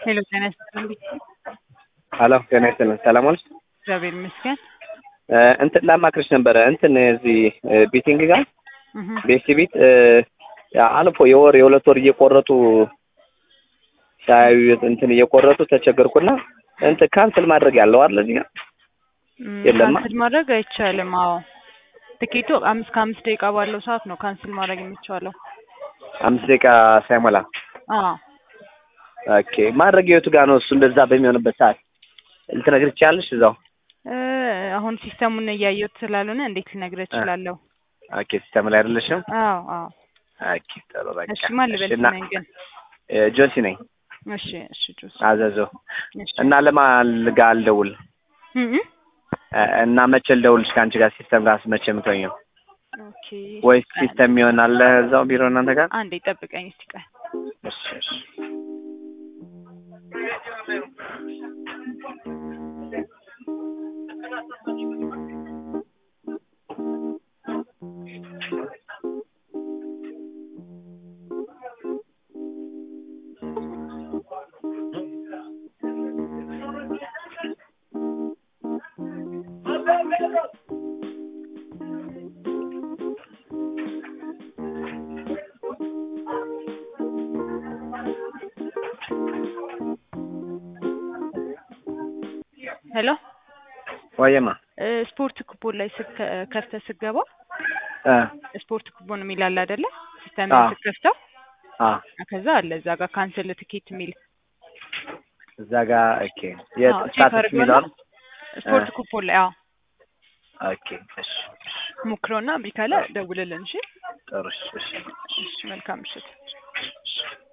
ሄሎ ጤና ይስጥልኝ። ሀሎ ጤና ይስጥልን። ሰላም ዋልሽ? እግዚአብሔር ይመስገን። እ እንትን ላማክርሽ ነበረ እንትን እዚህ ቤቲንግ ጋር እህ ቤስት ቤት እ አልፎ የወር የሁለት ወር እየቆረጡ ሳያዩ እንትን እየቆረጡ ተቸገርኩና እንትን ካንስል ማድረግ ያለው አይደል እዚህ ጋር እም፣ የለማ? ካንስል ማድረግ አይቻልም። አዎ ትኬቱ አምስት ከአምስት ደቂቃ ባለው ሰዓት ነው ካንስል ማድረግ የሚቻለው። አምስት ደቂቃ ሳይሞላ አዎ ኦኬ። ማድረግ የቱ ጋር ነው እሱ እንደዛ በሚሆንበት ሰዓት ልትነግር ትችያለሽ? እዛው እ አሁን ሲስተሙን እያየሁት ስላልሆነ እንዴት ልነግርህ እችላለሁ? ኦኬ። ሲስተም ላይ አይደለሽም? አዎ አዎ። ኦኬ ጥሩ በቃ እሺ ማን ልበል እሺ፣ እና ስምህን ግን? እ ጆሲ ነኝ እሺ እሺ ጁስ አዘዘው እሺ እና ለማን ጋር ልደውል እም እም። እ እና መቼ ልደውልሽ ከአንቺ ጋር ሲስተም ጋር መቼ የምትሆኚው ኦኬ ወይስ ሲስተም ይሆናል እዛው ቢሮ እናንተ ጋር? አንዴ ጠብቀኝ እስቲ ቆይ። እሺ እሺ ሄሎ ወየማ እ ስፖርት ኩፖን ላይ ስከ- ከፍተህ ስትገባ እ ስፖርት ኩፖን የሚል አለ አይደለ? ሲስተም አዎ። ስትከፍተው አ ከዛ አለ እዛ ጋር ካንስል ትኬት የሚል እዛ ጋር ኦኬ የስታተስ የሚለው አይደል? ስፖርት እ ኩፖን ላይ አዎ ኦኬ እሺ እሺ ሞክረውና እምቢ ካለ ደውልልን። እሺ ጥሩ እሺ እሺ እሺ፣ መልካም ምሽት። እሺ